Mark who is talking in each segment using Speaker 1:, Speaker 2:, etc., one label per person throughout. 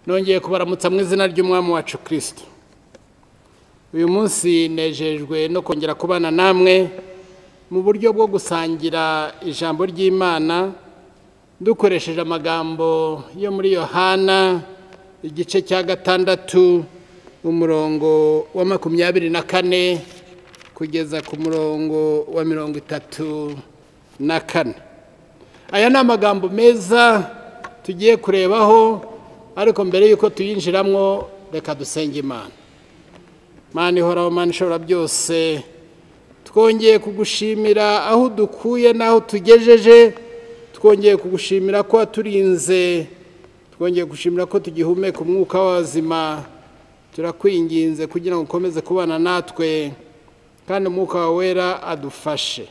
Speaker 1: nongeye kubaramutsa mu izina ry'umwami wacu kirisito uyu munsi nejejwe no kongera kubana namwe mu buryo bwo gusangira ijambo ry'imana dukoresheje amagambo yo muri yohana igice cya gatandatu umurongo wa makumyabiri na kane kugeza ku murongo wa mirongo itatu na kane aya ni amagambo meza tugiye kurebaho ariko mbere y'uko tuyinjiramo reka dusenge imana imana ihoraho imana ishobora byose twongeye kugushimira aho dukuye n'aho tugejeje twongeye kugushimira ko waturinze twongeye gushimira ko tugihumeka umwuka w'abazima turakwinginze kugira ngo ukomeze kubana natwe kandi umwuka wawe wera adufashe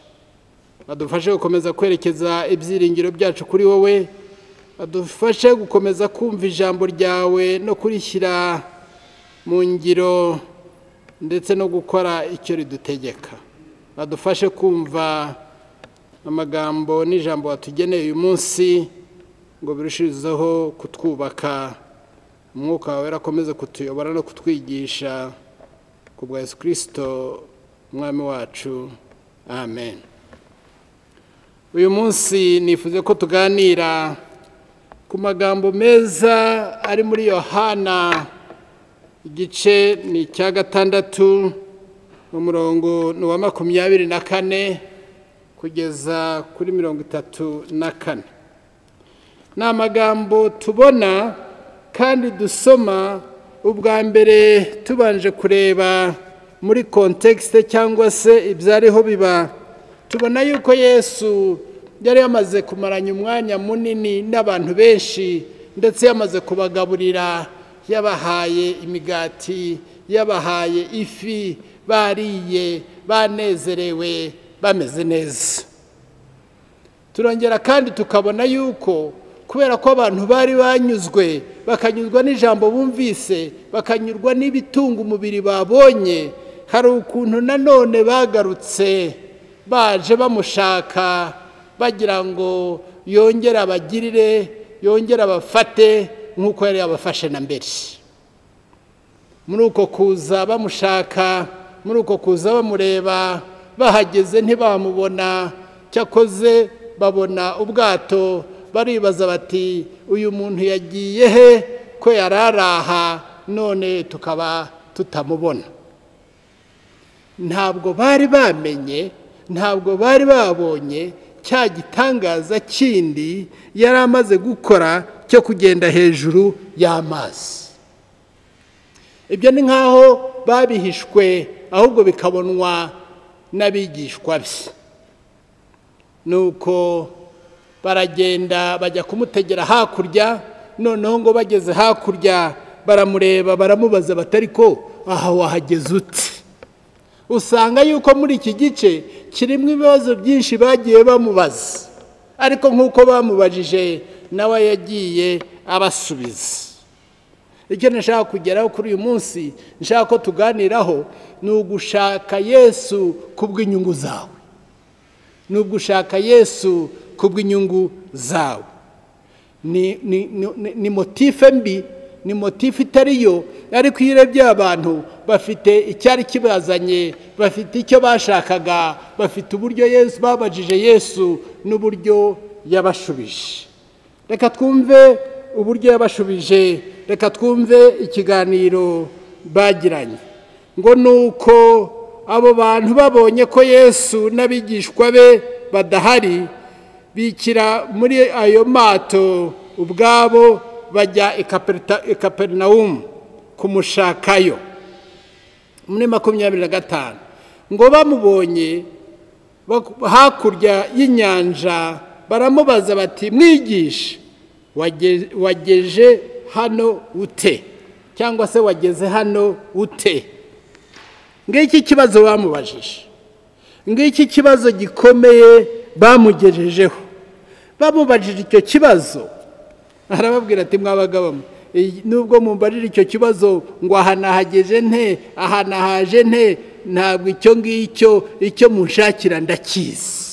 Speaker 1: adufashe gukomeza kwerekeza ibyiringiro byacu kuri wowe adufashe gukomeza kumva ijambo ryawe no kurishyira mu ngiro ndetse no gukora icyo ridutegeka adufashe kumva amagambo n'ijambo watugeneye uyu munsi ngo birushizeho kutwubaka umwuka wawe akomeze kutuyobora no kutwigisha ku bwa Yesu kirisito umwami wacu amen uyu munsi nifuze ko tuganira ku magambo meza ari muri yohana igice ni icya gatandatu umurongo ni uwa makumyabiri na kane kugeza kuri mirongo itatu na kane ni amagambo tubona kandi dusoma ubwa mbere tubanje kureba muri kontekisite cyangwa se ibyariho biba tubona yuko yesu yari yamaze kumaranya umwanya munini n'abantu benshi ndetse yamaze kubagaburira yabahaye imigati yabahaye ifi bariye banezerewe bameze neza turongera kandi tukabona yuko kubera ko abantu bari banyuzwe bakanyuzwa n'ijambo bumvise bakanyurwa n'ibitunga umubiri babonye hari ukuntu nanone bagarutse baje bamushaka bagira ngo yongere abagirire yongere abafate nk'uko yari yabafashe na mbere muri uko kuza bamushaka muri uko kuza bamureba bahageze ntibamubona cyakoze babona ubwato baribaza bati uyu muntu yagiye he ko yari araha none tukaba tutamubona ntabwo bari bamenye ntabwo bari babonye cya gitangaza kindi yari amaze gukora cyo kugenda hejuru y'amazi ibyo ni nk'aho babihishwe ahubwo bikabonwa n'abigishwa bye nuko baragenda bajya kumutegera hakurya noneho ngo bageze hakurya baramureba baramubaza batari ko aha wahageze ute usanga yuko muri iki gice kirimo ibibazo byinshi bagiye bamubaza ariko nk'uko bamubajije nawe yagiye abasubiza icyo nashaka kugeraho kuri uyu munsi nshaka ko tuganiraho ni ugushaka yesu kubw'inyungu zawe ni ugushaka yesu kubw'inyungu zawe ni motife mbi ni motife itari yo ariko iyo urebye abantu bafite icyari kibazanye bafite icyo bashakaga bafite uburyo yesu babajije yesu n'uburyo yabashubije reka twumve uburyo yabashubije reka twumve ikiganiro bagiranye ngo ni uko abo bantu babonye ko yesu n'abigishwa be badahari bikira muri ayo mato ubwabo bajya ikaperinawumu kumushakayo muri makumyabiri na gatanu ngo bamubonye hakurya y'inyanja baramubaza bati mwigishe wageje hano ute cyangwa se wageze hano ute ngiki kibazo bamubajije ngiki kibazo gikomeye bamugejejeho bamubajije icyo kibazo arababwira ati mwabagabo nubwo mumbajije icyo kibazo ngo aha nahageze nte aha nahaje nte ntabwo icyo ngicyo icyo munshakira ndakizi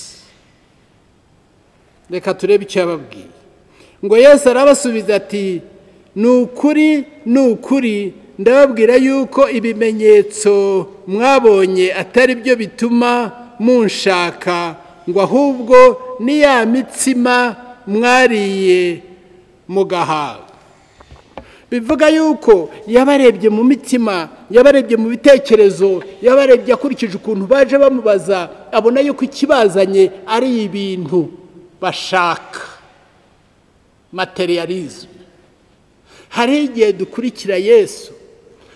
Speaker 1: reka turebe icyo yababwiye ngo yesi arabasubiza ati ni ukuri ni ukuri ndababwira yuko ibimenyetso mwabonye atari byo bituma munshaka ngo ahubwo ni ya mitsima mwariye mugahaga bivuga yuko yabarebye mu mitima yabarebye mu bitekerezo yabarebye akurikije ukuntu baje bamubaza abona yuko ikibazanye ari ibintu bashaka materialism hari igihe dukurikira yesu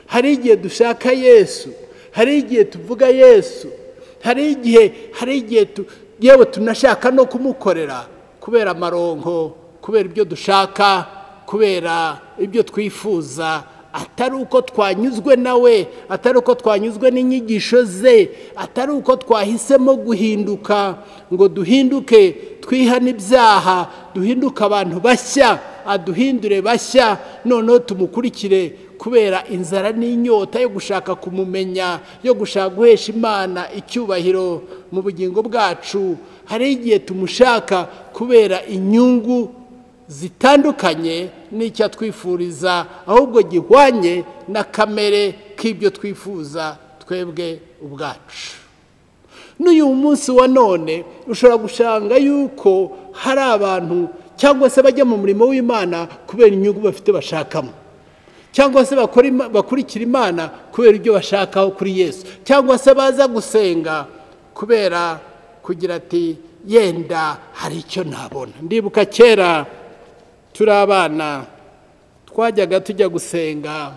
Speaker 1: hari igihe dushaka yesu hari igihe tuvuga yesu hari igihe hari igihe yewe tunashaka no kumukorera kubera amaronko kubera ibyo dushaka kubera ibyo twifuza atari uko twanyuzwe nawe atari uko twanyuzwe n'inyigisho ze atari uko twahisemo guhinduka ngo duhinduke twihane ibyaha duhinduke abantu bashya aduhindure bashya noneho tumukurikire kubera inzara n'inyota yo gushaka kumumenya yo gushaka guhesha imana icyubahiro mu bugingo bwacu hari igihe tumushaka kubera inyungu zitandukanye n'icyo atwifuriza ahubwo gihwanye na kamere k'ibyo twifuza twebwe ubwacu n'uyu munsi wa none ushobora gusanga yuko hari abantu cyangwa se bajya mu murimo w'imana kubera inyungu bafite bashakamo cyangwa se bakurikira imana kubera ibyo bashakaho kuri yesu cyangwa se baza gusenga kubera kugira ati yenda hari icyo nabona ndibuka kera turi abana twajyaga tujya gusenga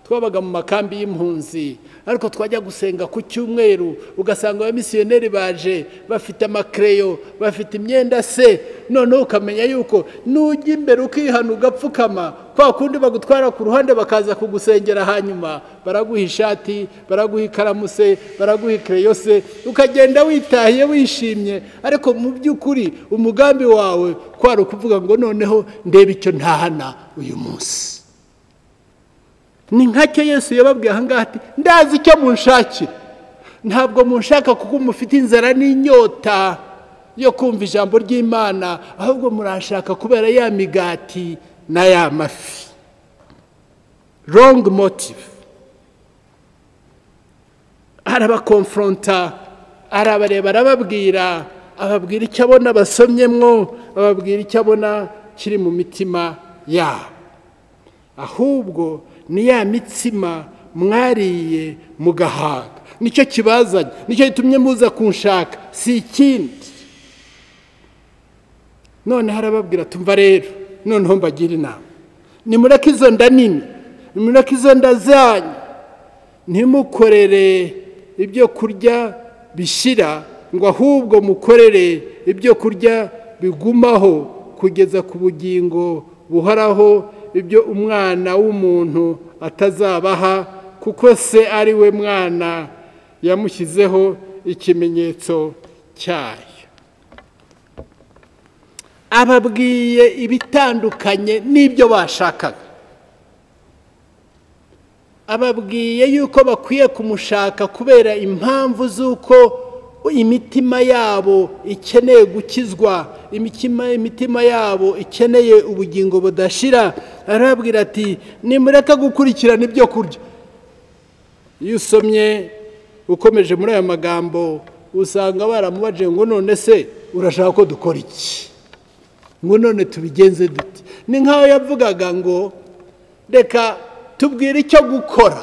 Speaker 1: twabaga mu makambi y'impunzi ariko twajya gusenga ku cyumweru ugasanga abamisiyoneri baje bafite amakereyo bafite imyenda se noneho ukamenya yuko nujya imbere ukihana ugapfukama kwa kundi bagutwara ku ruhande bakaza kugusengera hanyuma baraguha ishati baraguha ikaramu se baraguha ikereyo se ukagenda witahiye wishimye ariko mu by'ukuri umugambi wawe kwari ukuvuga ngo noneho ndebe icyo ntahana uyu munsi ni nkacyo yesu yababwiye ahangaha ati ndazi icyo munshakira ntabwo munshaka kuko mufite inzara n'inyota yo kumva ijambo ry'imana ahubwo murashaka kubera ya migati na ya mafi rongi motive arabakomforonta arabareba arababwira ababwira icyo abona basomyemwo ababwira icyo abona kiri mu mitima yabo ahubwo ni ya mitsima mwariye mugahaga nicyo kibazanye nicyo gitumye muza kunshaka si ikindi noneho arababwira tumva rero noneho mbagira inama nimureke izo nda nini nimureke izo nda zanyu ntimukorere ibyo kurya bishyira ngo ahubwo mukorere ibyo kurya bigumaho kugeza ku bugingo buhoraho ibyo umwana w'umuntu atazabaha kuko se ari we mwana yamushyizeho ikimenyetso cyayo ababwiye ibitandukanye n'ibyo bashakaga ababwiye yuko bakwiye kumushaka kubera impamvu z'uko imitima yabo ikeneye gukizwa imitima yabo ikeneye ubugingo budashira arababwira ati nimureka gukurikirana ibyo kurya iyo usomye ukomeje muri aya magambo usanga baramubaje ngo none se urashaka ko dukora iki ngo none tubigenze dute ni nk'aho yavugaga ngo reka tubwire icyo gukora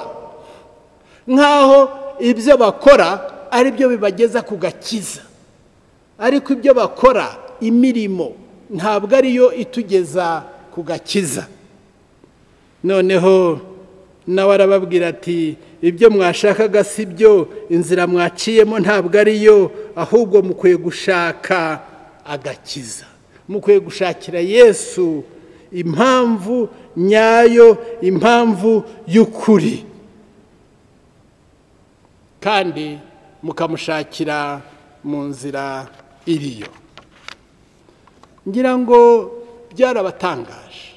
Speaker 1: nk'aho ibyo bakora ari byo bibageza ku gakiza ariko ibyo bakora imirimo ntabwo ariyo itugeza ku gakiza noneho nawe arababwira ati ibyo mwashakaga si byo inzira mwaciyemo ntabwo ariyo ahubwo mukwiye gushaka agakiza mukwiye gushakira yesu impamvu nyayo impamvu y'ukuri kandi mukamushakira mu nzira iriyo ngira ngo byarabatangaje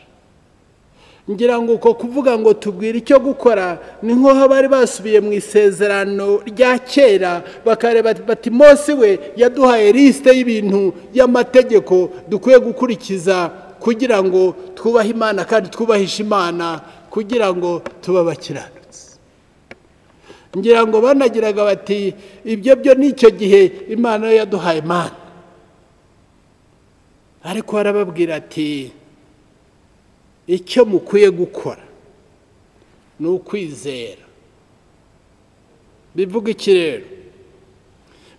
Speaker 1: ngira ngo uko kuvuga ngo tubwire icyo gukora ni nk'aho bari basubiye mu isezerano rya kera bakareba bati mose we yaduhaye lisite y'ibintu y'amategeko dukwiye gukurikiza kugira ngo twubahe imana kandi twubahishe imana kugira ngo tube abakiranutsi ngira ngo banagiraga bati ibyo byo n'icyo gihe imana yo yaduhaye imana ariko arababwira ati icyo mukwiye gukora ni ukwizera bivuga iki rero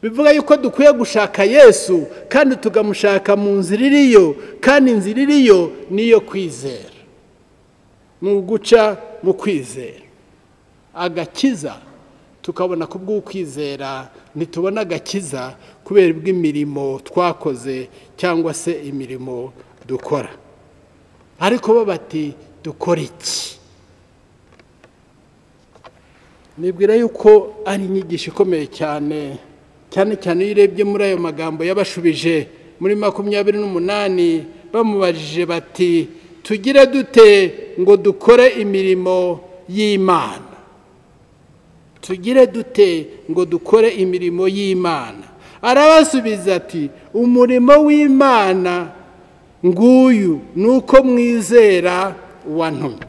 Speaker 1: bivuga yuko dukwiye gushaka yesu kandi tukamushaka mu nzira iriyo kandi inzira iriyo ni iyo kwizera ni uguca mu kwizera agakiza tukabona ku bw'ukwizera ntitubona agakiza kubera ubw'imirimo twakoze cyangwa se imirimo dukora ariko bo bati dukora iki nibwira yuko ari inyigisho ikomeye cyane cyane cyane iyo urebye muri ayo magambo yabashubije muri makumyabiri n'umunani bamubajije bati tugire dute ngo dukore imirimo y'imana tugire dute ngo dukore imirimo y'imana arabasubiza ati umurimo w'imana nguyu ni uko mwizera wantumye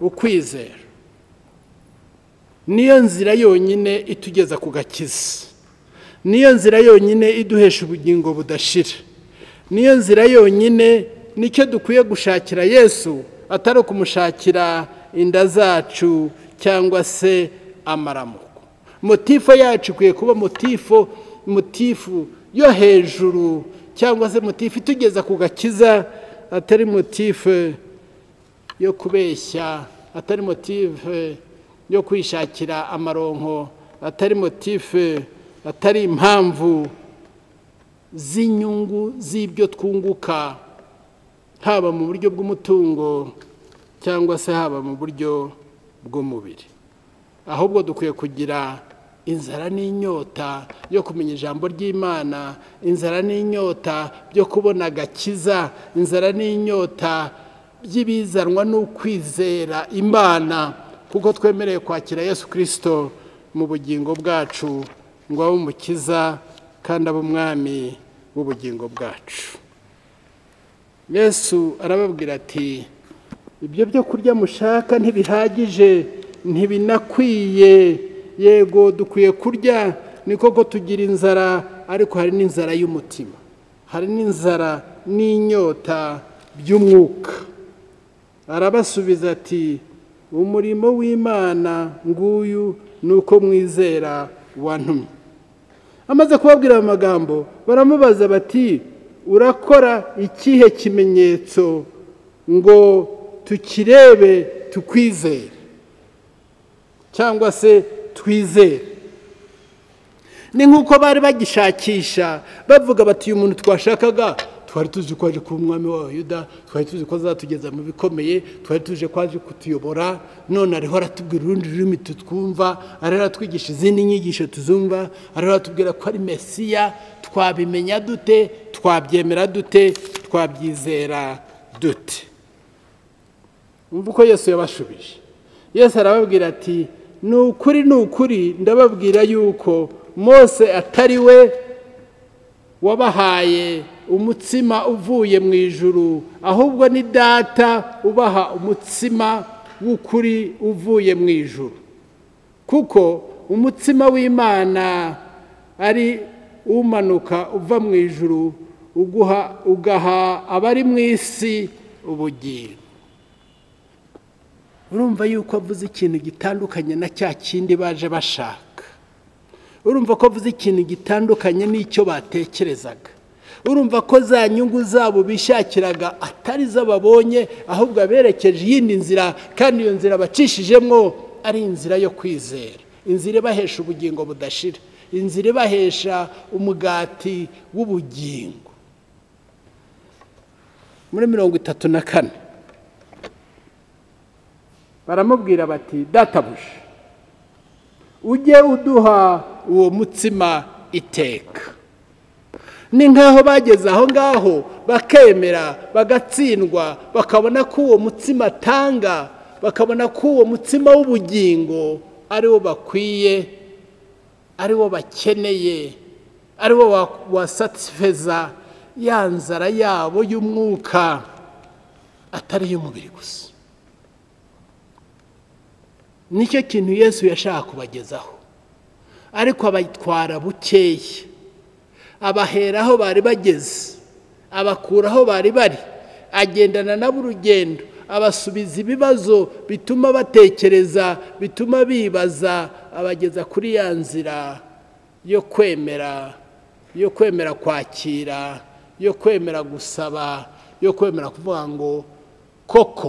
Speaker 1: ukwizera niyo nzira yonyine itugeza ku gakiza niyo nzira yonyine iduhesha ubugingo budashira niyo nzira yonyine nicyo dukwiye gushakira yesu atari ukumushakira inda zacu cyangwa se amaramuko motifo yacu ikwiye kuba motifo motifu yo hejuru cyangwa se motifu itugeza ku gakiza atari motifu yo kubeshya atari motifu yo kwishakira amaronko atari motife atari impamvu z'inyungu z'ibyo twunguka haba mu buryo bw'umutungo cyangwa se haba mu buryo bw'umubiri ahubwo dukwiye kugira inzara n'inyota yo kumenya ijambo ry'imana inzara n'inyota byo kubona agakiza inzara n'inyota by'ibizanwa n'ukwizera imana kuko twemereye kwakira yesu kirisito mu bugingo bwacu ngo abe umukiza kandi abe umwami w'ubugingo bwacu yesu arababwira ati ibyo byo kurya mushaka ntibihagije ntibinakwiye yego dukwiye kurya ni koko tugira inzara ariko hari n'inzara y'umutima hari n'inzara n'inyota by'umwuka arabasubiza ati umurimo w'imana nguyu ni uko mwizera wantumye amaze kubabwira aya magambo baramubaza bati urakora ikihe kimenyetso ngo tukirebe tukwizere cyangwa se twizere ni nk'uko bari bagishakisha bavuga bati uyu muntu twashakaga twari tuzi ko aje kuba umwami w'abayuda twari tuzi ko azatugeza mu bikomeye twari tuje ko aje kutuyobora none ariho aratubwira urundi rurimi tutwumva ariho aratwigisha izindi nyigisho tuzumva ariho aratubwira ko ari mesiya twabimenya dute twabyemera dute twabyizera dute umva uko yesu yabashubije yesu arababwira ati ni ukuri ni ukuri ndababwira yuko mose atari we wabahaye umutsima uvuye mu ijuru ahubwo ni data ubaha umutsima w'ukuri uvuye mu ijuru kuko umutsima w'imana ari umanuka uva mu ijuru ugaha abari mu isi ubugingo urumva yuko avuze ikintu gitandukanye na cya kindi baje bashaka urumva ko avuze ikintu gitandukanye n'icyo batekerezaga urumva ko za nyungu zabo bishakiraga atari zo babonye ahubwo aberekeje iyindi nzira kandi iyo nzira bacishijemo ari inzira yo kwizera inzira ibahesha ubugingo budashira inzira ibahesha umugati w'ubugingo muri mirongo itatu na kane baramubwira bati databuja ujye uduha uwo mutsima iteka ni nk'aho bageze aho ngaho bakemera bagatsindwa bakabona ko uwo mutsima atanga bakabona ko uwo mutsima w'ubugingo ariwo bakwiye ariwo bakeneye ariwo wasatisifiza ya nzara yabo y'umwuka atari iy'umubiri gusa nicyo kintu yesu yashaka kubagezaho ariko abatwara bukeya abahera aho bari bageze abakura aho bari bari agendana nabo urugendo abasubiza ibibazo bituma batekereza bituma bibaza abageza kuri ya nzira yo kwemera yo kwemera kwakira yo kwemera gusaba yo kwemera kuvuga ngo koko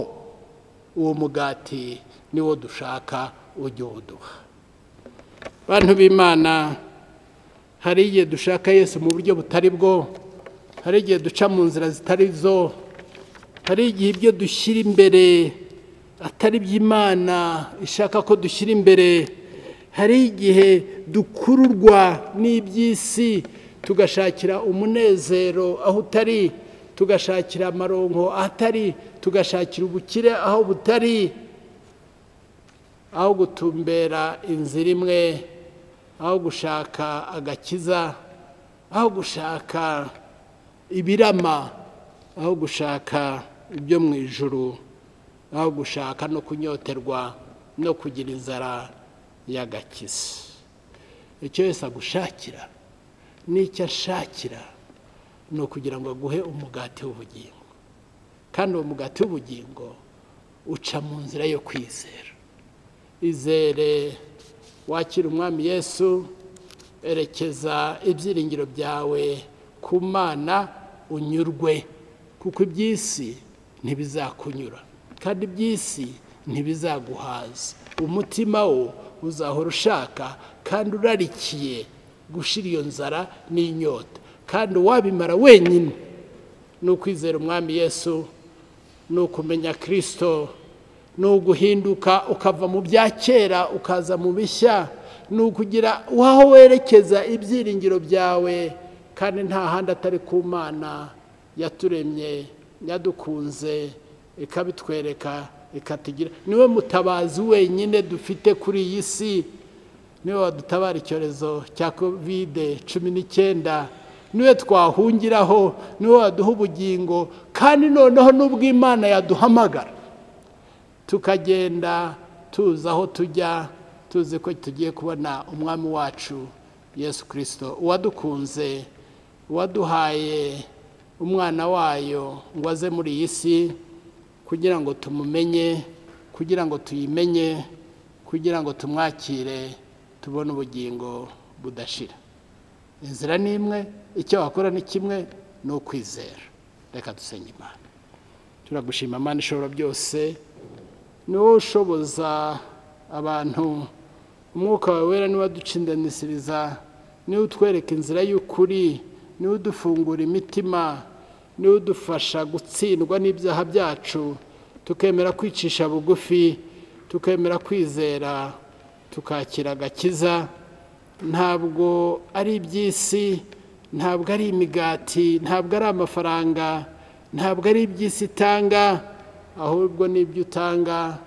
Speaker 1: uwo mugati niwo dushaka ujye uduha bantu b'imana hari igihe dushaka yesu mu buryo butari bwo hari igihe duca mu nzira zitari zo hari igihe ibyo dushyira imbere atari iby'imana ishaka ko dushyira imbere hari igihe dukururwa n'iby'isi tugashakira umunezero aho utari tugashakira amaronko ahatari tugashakira ubukire aho butari aho gutumbera inzira imwe aho gushaka agakiza aho gushaka ibirama aho gushaka ibyo mu ijuru aho gushaka no kunyoterwa no kugira inzara y'agakiza icyo yose agushakira n'icyo ashakira ni ukugira ngo aguhe umugati w'ubugingo kandi uwo mugati w'ubugingo uca mu nzira yo kwizera izere wakira umwami yesu erekeza ibyiringiro byawe ku mana unyurwe kuko iby'isi ntibizakunyura kandi iby'isi ntibizaguhaza umutima wo uzahora ushaka kandi urarikiye gushyira iyo nzara n'inyota kandi uwabimara wenyine ni ukwizera umwami yesu ni ukumenya kirisito ni uguhinduka ukava mu bya kera ukaza mu bishya ni ukugira uhaho werekeza ibyiringiro byawe kandi nta handi atari ku mana yaturemye yadukunze ikabitwereka ikatugira niwe mutabazi wenyine dufite kuri iyi si niwe wadutabara icyorezo cya kovide cumi n'icyenda niwe twahungiraho niwe waduha ubugingo kandi noneho n'ubwo imana yaduhamagara tukagenda tuzi aho tujya tuzi ko tugiye kubona umwami wacu yesu kirisito uwadukunze uwaduhaye umwana wayo ngo aze muri iyi si kugira ngo tumumenye kugira ngo tuyimenye kugira ngo tumwakire tubone ubugingo budashira inzira ni imwe icyo wakora ni kimwe ni ukwizera reka dusenge imana turagushima imana ishobora byose ni wowe ushoboza abantu umwuka wawe wera niwe aducindanisiriza niwe utwereka inzira y'ukuri niwe udufungura imitima niwe udufasha gutsindwa n'ibyaha byacu tukemera kwicisha bugufi tukemera kwizera tukakira agakiza ntabwo ari iby'isi ntabwo ari imigati ntabwo ari amafaranga ntabwo ari iby'isi itanga ahubwo n'ibyo utanga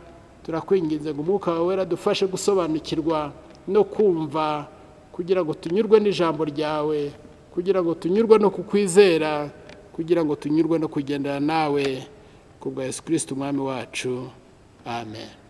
Speaker 1: turakwinginze ngo umwuka wawe adufashe gusobanukirwa no kumva kugira ngo tunyurwe n'ijambo ryawe kugira ngo tunyurwe no kukwizera kugira ngo tunyurwe no kugendana nawe ku bwa yesu kirisiti umwami wacu amen